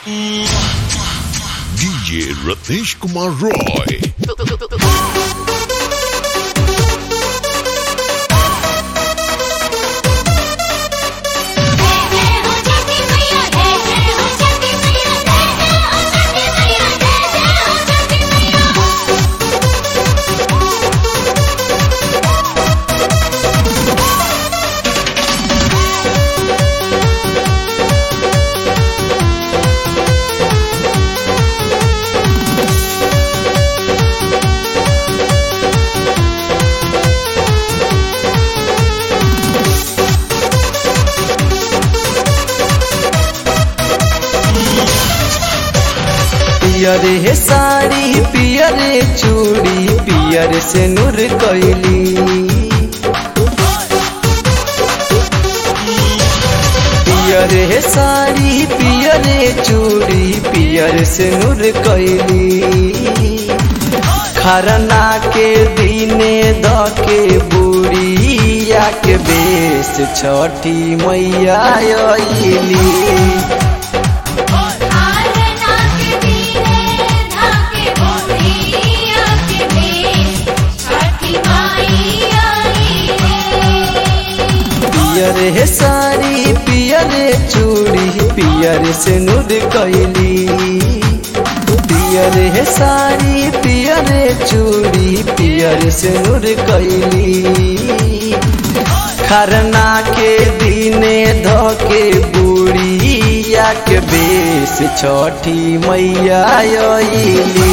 DJ Ratish Kumar Roy. पियर हे साड़ी पियर चूड़ी पियर से नूर कैली पियर हे साड़ी पियर चूड़ी पियर से नूर कैली खरना के दिने द के बुढ़िया के बेस छठी मैया अइली पियर हे साड़ी पियर चूड़ी पियर से नूर कैली पियर हे साड़ी पियर चूड़ी पियर से नूर कैली खरना के दिने धके बुढ़िया के बेस छठी मैया अइली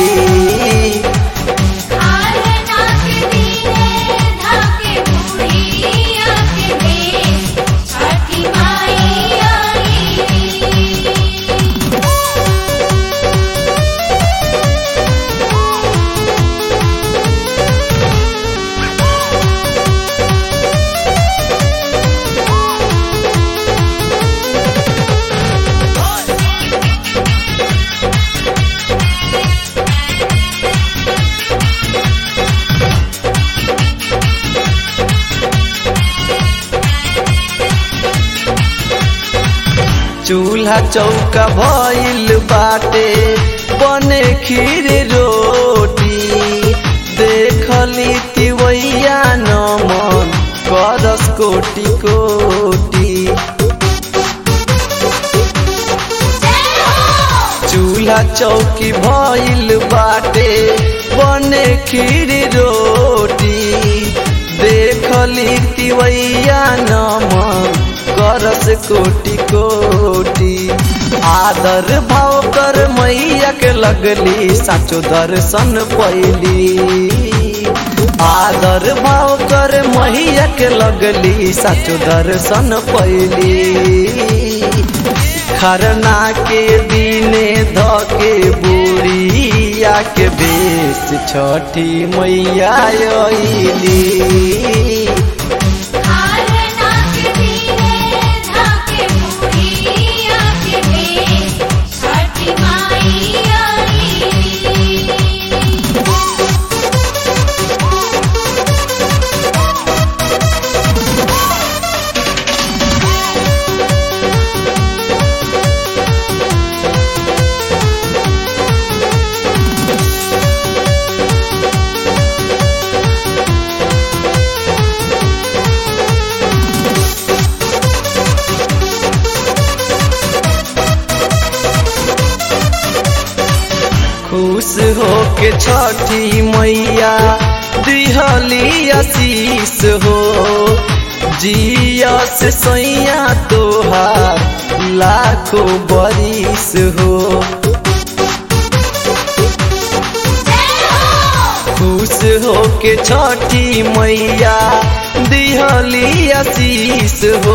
चूल्हा चौका भइल बाटे बने खीर रोटी देखली तिवैया नमन करस कोटि कोटि चूल्हा चौकी भइल बाटे बने खीर रोटी देखली तिवैया नमन करस कोटि कोटि आदर भाव कर मैया के लगली साचो दर्शन पैली आदर भाव कर मैया के लगली साचो दर्शन पैली खरना के दिने धके बुढ़िया के बेस छठी मैया अइली खुश हो के छठी मैया दिहली आशीष हो जियस सैया तोहार लाखों बरिस हो खुश हो के छठी मैया दिहली आशीष हो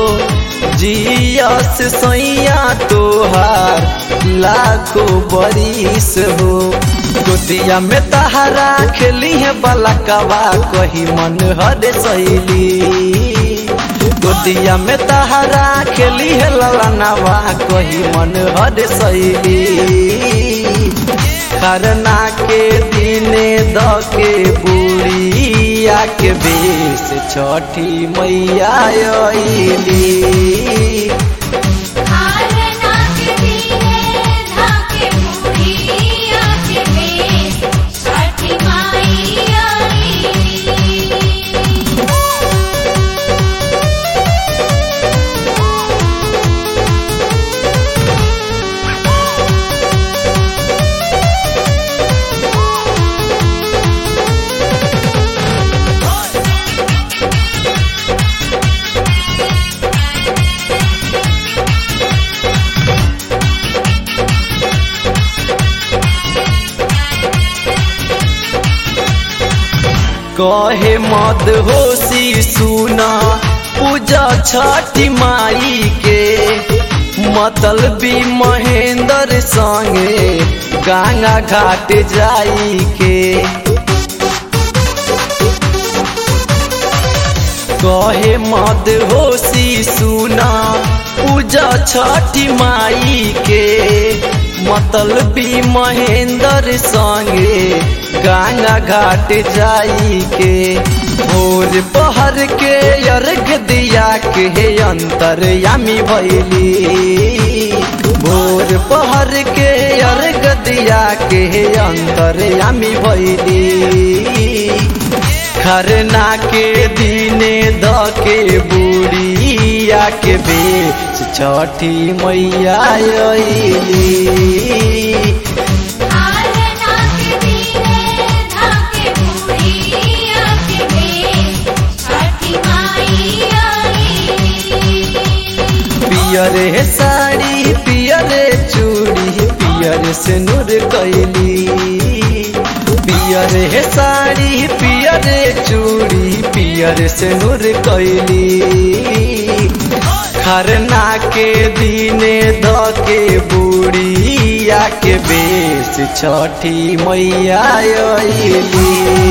जियस सैया तोहार लाखों बरिस हो गोतिया में तहारा खेली है बलकवा कही मन हर सैली गोतिया में तहारा खेली है ललनवा कही मन हर सैली खरना के दिने द के बुढ़िया के बेस छठी मैया अइली खरना के दिने कहे मद होशी सुना पूजा छठी माई के मतलबी महेंद्र संगे गंगा घाट जाई के कहे मद होशी सुना पूजा छठी माई के मतलबी महेंद्र संगे गंगा घाट जाई के भोर पहर के अर्घ दिया के अंतर यामी भैली भोर पहर के अर्घ दिया के अंतर यामी भैली खरना के दिने द के बुढ़िया के बेच छठी मैया अइली आलना के दीने धाके बुढ़िया के बेच छठी माई आई पियर साड़ी पियर चूड़ी पियर से नूर कैली पियर साड़ी पियर चूड़ी पियर से नूर कैली खरना के दिने द के बुढ़िया के बेस छठी मैया अइली